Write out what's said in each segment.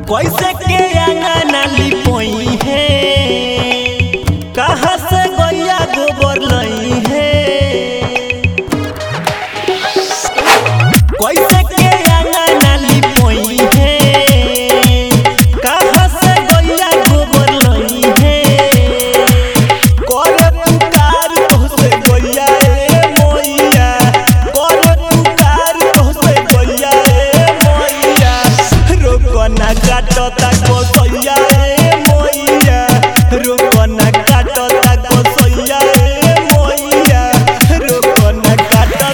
कैसे के अंगना लिपोई है कहाँ से गैया गोबर लई है कैसे के अंगना लिपोई है कहाँ से गैया गोबर लई है कर पुकार तोहसे गैया ए मोइया कर पुकार तोहसे गैया ए मोइया रोकना काटता कोसैया ए मोइया रोकना काटता कोसैया ए मोइया रोकना काटता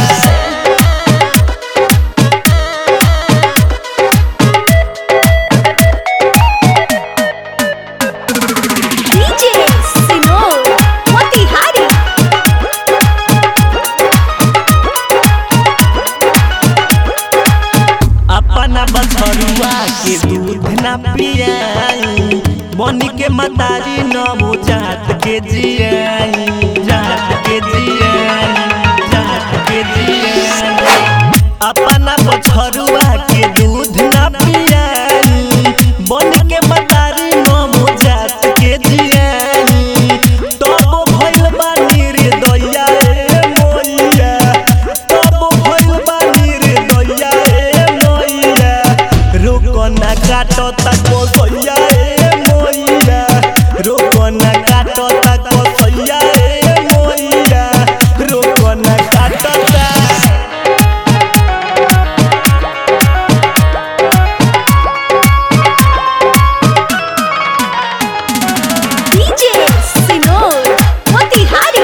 DJ Sinor Motihari अपना बछरुआ के दूध न पियाई बन के मतारी न जात के जियाई जात के जियाई जात के जियाई अपना बछरुआ के दूध न पियाई बन के मतारी न जात के जियाई तब भइल बानी रे दैया ए मोइया तब भइल बानी रे दैया ए मोइया रोकना काटता कोसैया ए मोइया रोकना काटता कोसैया ए मोइया रोकना काटता DJ Sinor Motihari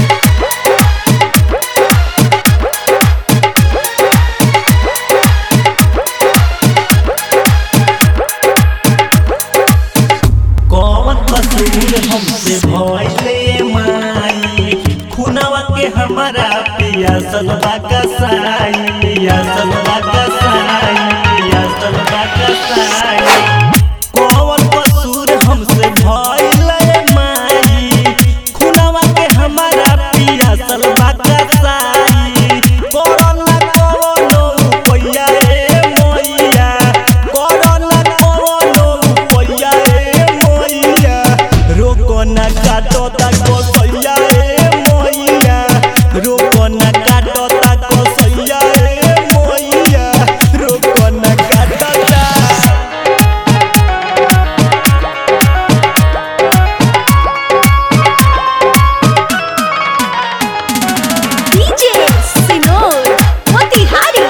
कौन कसूर हमसे भइले माई खुनवा के हमारा पिया सलवा कसाई पिया सलवा कसाई पिया सलवा कसाई कौन कसूर हमसे भइले माई खुनवा के हमारा पिया सलवा कसाई कोरोना कोनो रुपैया ए मोइया कोरोना कोनो रुपैया ए मोइया रोकना काटता कोसैया ए मोइया रोकना काटता कोसैया ए मोइया रोकना काटता DJ Sinor Motihari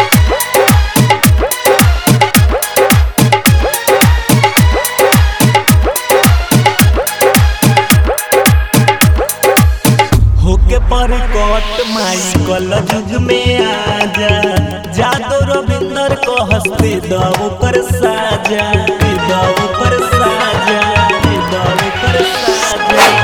होके पर कट माई कल जुग में आजा जादो रविंदर को हंसते दव पर साजा दव पर साजा दव पर साजा